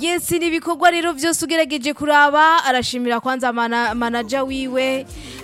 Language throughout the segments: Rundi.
yes ni ibikorwa rero byose ugerageje kuraba arashimira kwanza mana, manaja wiwe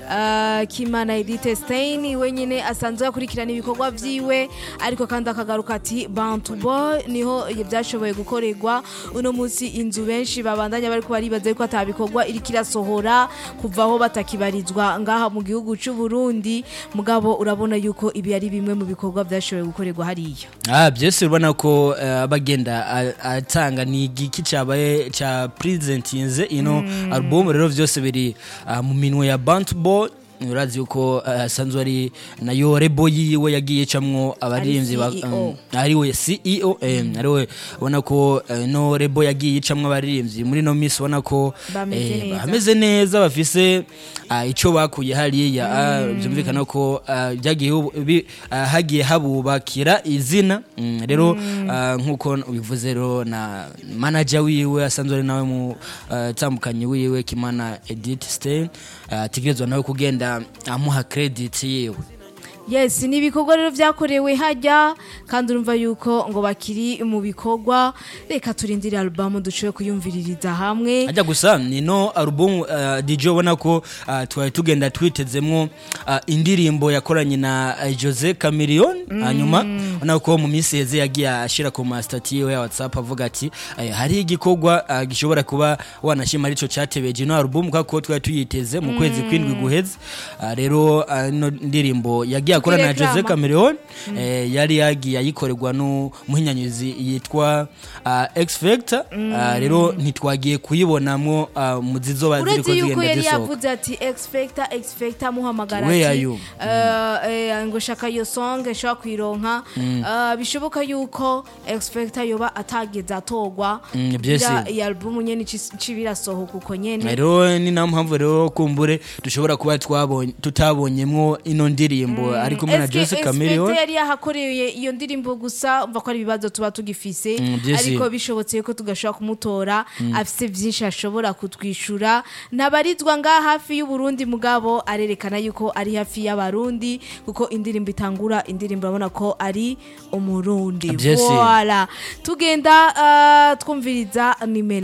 uh, kimana edite stein wenyine asanzwe akurikirana ibikorwa vyiwe ariko kandi akagaruka ati bantu boy niho byashoboye gukorerwa uno munsi inzu benshi babandanya bariko baribaza yuko atabikorwa iriko irasohora kuva aho batakibarizwa ngaha mu gihugu c'u Burundi mugabo urabona yuko ibi ari bimwe mu bikorwa byashoboye gukorerwa hariya Ah, byose urabona ko eh, abagenda a- atanga ni igiki cyabaye cya presentinze ino album rero byose biri ah, mu minwe ya Bantu Boy urazi yuko eh, asanzwe ari nayo rebo yiwe yagiye camwo abaririmbyi ba- CEO. um, ariwe CEO eh, ariwe ubona ko eh, no rebo yagiye icamwo abaririmbyi muri no miss ubona ko Bameze eh, neza. bameze neza bafise ah, ico bakuye hariya ah, byumvikana ko ah, byagiye hu- bi- ah, hagiye habubakira izina Mm, rero ah, nkuko ubivuze rero na manager wiwe asanzwe ari nawe mu ah, tambukanyi wiwe kimana Edith Stein ah, ategerezwa nawe kugenda amuha credit yiwe yes ni ibikorwa rero byakorewe hajya kandi urumva yuko ngo bakiri mu bikorwa reka turindire alubamu dushobore kuyumviririza hamwe ajya gusa ni no album uh, DJ ubona ko uh, twari tugenda twitezemwo uh, indirimbo yakoranye na uh, Jose Chameleone hanyuma ubona ko mu minsi heze yagiye ashira ku mastati yiwe ya WhatsApp avuga ati eh, hari igikorwa uh, gishobora kuba wanashima arico cyatebeje no album kako twari tuyiteze mu kwezi kwindwi guheze uh, rero uh, no ndirimbo yagiye akorana na Jose Tukireklama. Chameleone eh, yari yagiye ayikorerwa n'umuhinyanyuzi yitwa uh, X Factor uh, rero ntitwagiye kuyibonamwo uh, mu zizoba ziriko uretse yuko zigenda yari zisohoka yavuze ati expecta expecta muhamagara Where are ati you? eh, eh, ngo shaka iyo song ishobora kuyironka Eh, bishoboka yuko expecta yoba atageze atogwa Mm, byese. kugira iyi album nyene ici- cibirasohoka uko nyene rero ni nayo mpamvu rero kumbure dushobora kuba twabonye tutabonyemwo ino ndirimbo ari kumwe na Eske Jose Expecta Chameleone yari yahakoreye iyo ndirimbo gusa umva ko ari ibibazo tuba tugifise Mm, byese. ariko bishobotse ko tugashobora kumutora afise byinshi ashobora kutwishura ntabarizwa ngaha hafi y'uburundi mugabo arerekana yuko ari hafi y'abarundi kuko indirimbo itangura indirimbo urabona ko ari umurundi Byese. Voilà. tugenda uh, twumviriza nimero